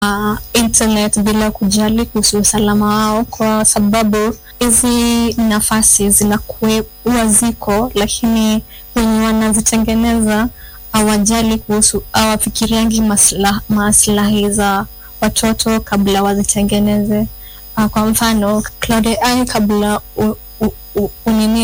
uh, internet bila kujali kuhusu usalama wao, kwa sababu hizi nafasi zinakuwa ziko, lakini wenye wanazitengeneza hawajali kuhusu, hawafikiriangi masla, maslahi za watoto kabla wazitengeneze. Uh, kwa mfano Cloud AI kabla u, u, u, unini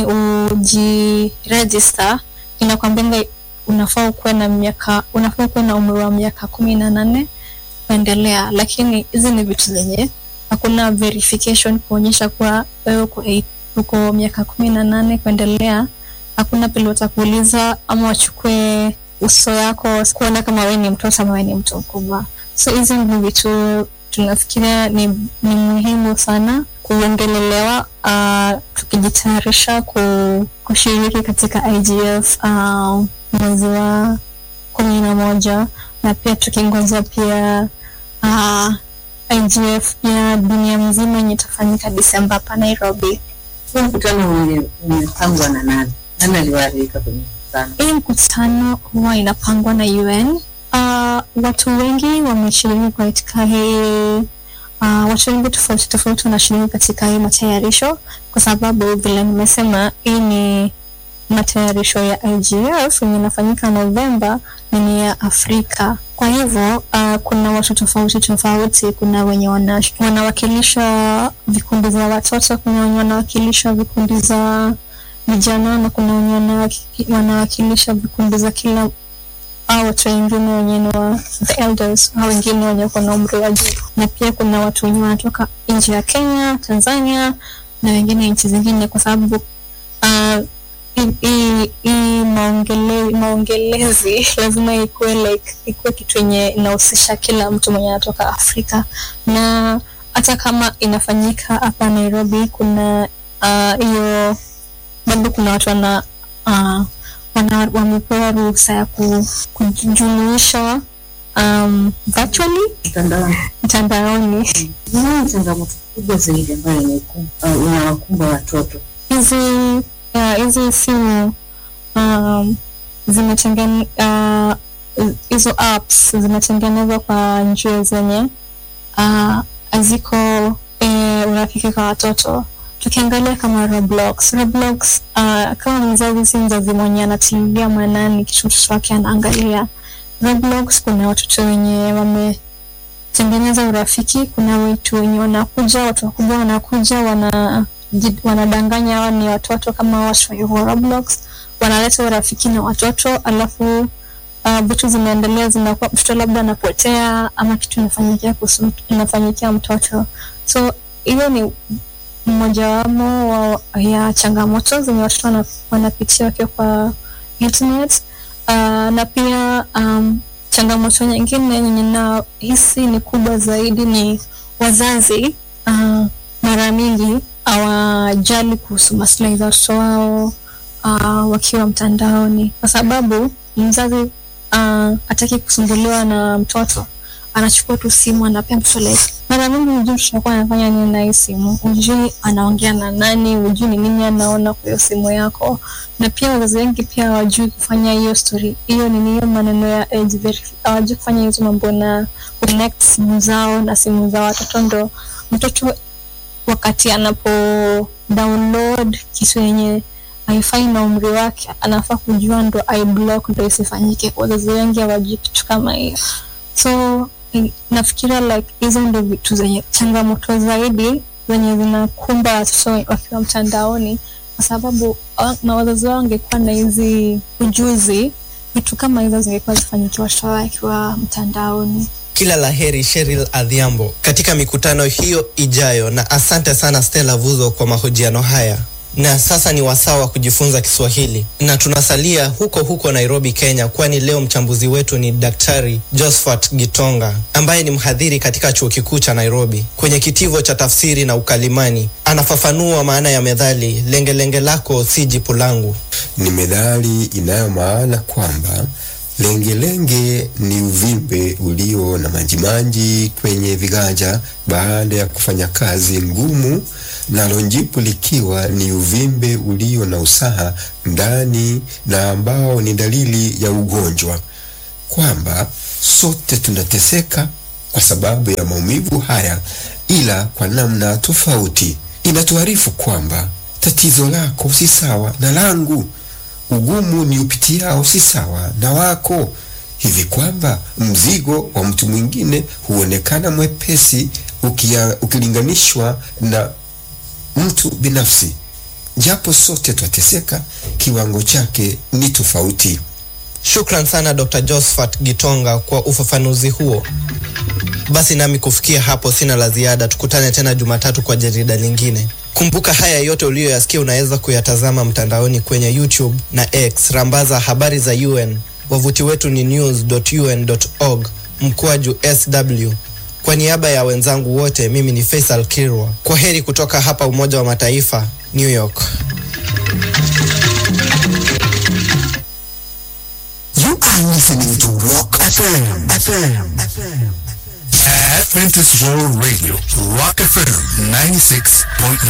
ujiregister inakwambia unafaa ukuwe na miaka unafaa ukuwe na umri wa miaka kumi na nane kuendelea, lakini hizi ni vitu zenye hakuna verification kuonyesha kuwa wewe uko, uko miaka kumi na nane kuendelea. Hakuna pale watakuuliza ama wachukue uso yako kuona kama wewe ni mtoto ama wewe ni mtu mkubwa. So hizi ni vitu tunafikiria ni, ni muhimu sana kuongelelewa uh, tukijitayarisha ku, kushiriki katika IGF uh, mwezi wa kumi na moja na pia tukingoja pia uh, IGF ya dunia mzima yenye itafanyika Disemba hapa Nairobi. Huu mkutano umepangwa na nani? Nani aliwaalika kwenye mkutano? Hii mkutano huwa inapangwa na UN. Uh, watu wengi wameshiriki katika hii uh, watu wengi tofauti tofauti wanashiriki katika hii matayarisho, kwa sababu vile nimesema, hii ni matayarisho ya IGF yenye inafanyika Novemba na ni ya Afrika. Kwa hivyo uh, kuna watu tofauti tofauti. Kuna wenye wana, wanawakilisha vikundi za watoto, kuna wenye wanawakilisha vikundi za vijana na kuna wenye wanawakilisha vikundi za kila au watu wengine wenye ni wa the elders au wengine wenye wako na umri wa juu, na pia kuna watu wenye wanatoka nje ya Kenya, Tanzania na wengine nchi zingine, kwa sababu uh, hii maongele, maongelezi lazima ikuwe like ikuwe kitu yenye inahusisha kila mtu mwenye anatoka Afrika, na hata kama inafanyika hapa Nairobi, kuna hiyo uh, bado kuna watu wana uh, wana wamepewa ruhusa ya kujumuisha um, virtually mtandaoni. Ni changamoto kubwa zaidi ambayo inawakumba watoto hizi hizi simu um, zimetengene hizo uh, apps zimetengenezwa kwa njia zenye haziko uh, urafiki kwa watoto tukiangalia kama Roblox. Roblox uh, kama mzazi si mzazi mwenye anatilia mwanani kitu mtoto wake anaangalia Roblox. Kuna watoto wenye wametengeneza urafiki, kuna watu wenye wanakuja, watu wakubwa wanakuja wana wanadanganya hao ni watoto kama watu wa Roblox, wanaleta urafiki na watoto, alafu vitu uh, zinaendelea, zinakuwa mtoto labda anapotea ama kitu inafanyikia inafanyikia mtoto, so hiyo ni mmojawapo wa ya changamoto zenye watoto wanapitia wakiwa kwa internet. Uh, na pia um, changamoto nyingine yenye nahisi ni kubwa zaidi ni wazazi uh, mara mingi hawajali kuhusu maslahi za watoto wao uh, wakiwa mtandaoni, kwa sababu mzazi uh, hataki kusumbuliwa na mtoto, anachukua tu simu anapea mtoto like mara mingi hujui mtoto wako anafanya nini na hii simu, hujui anaongea na nani, hujui ni nini anaona kwa hiyo simu yako. Na pia wazazi wengi pia hawajui kufanya hiyo story hiyo nini, hiyo maneno ya age verification, hawajui kufanya hizo mambo na connect simu zao na simu za watoto, ndo mtoto wakati anapo download kitu yenye haifai na umri wake, anafaa kujua ndo i block ndo isifanyike. Wazazi wengi hawajui kitu kama hiyo, so nafikiria like hizo ndo vitu zenye changamoto zaidi zenye zinakumba watoto wakiwa mtandaoni, kwa sababu na wazazi wao wangekuwa na hizi ujuzi, vitu kama hizo zingekuwa zifanyikiwa watoto wao wakiwa mtandaoni. Kila la heri Cheryl Adhiambo katika mikutano hiyo ijayo, na asante sana Stella Vuzo kwa mahojiano haya. Na sasa ni wasaa wa kujifunza Kiswahili, na tunasalia huko huko Nairobi, Kenya, kwani leo mchambuzi wetu ni Daktari Josephat Gitonga ambaye ni mhadhiri katika chuo kikuu cha Nairobi kwenye kitivo cha tafsiri na ukalimani. Anafafanua maana ya methali lengelenge lako si jipu langu. Ni methali inayo maana kwamba lengelenge ni uvimbe ulio na majimaji kwenye viganja baada ya kufanya kazi ngumu, nalo jipu likiwa ni uvimbe ulio na usaha ndani na ambao ni dalili ya ugonjwa, kwamba sote tunateseka kwa sababu ya maumivu haya, ila kwa namna tofauti. Inatuarifu kwamba tatizo lako si sawa na langu, ugumu ni upitiao si sawa na wako, hivi kwamba mzigo wa mtu mwingine huonekana mwepesi ukia, ukilinganishwa na mtu binafsi. Japo sote twateseka, kiwango chake ni tofauti. Shukran sana Dr. Josephat Gitonga kwa ufafanuzi huo. Basi nami kufikia hapo sina la ziada. Tukutane tena Jumatatu kwa jarida lingine. Kumbuka haya yote uliyoyasikia unaweza kuyatazama mtandaoni kwenye YouTube na X. Rambaza habari za UN. Wavuti wetu ni news.un.org mkwaju sw. Kwa niaba ya wenzangu wote, mimi ni Faisal Kirwa. Kwa heri kutoka hapa Umoja wa Mataifa, New York. You are listening to Rock FM. FM. FM. Adventist World Radio, Rock FM 96.9.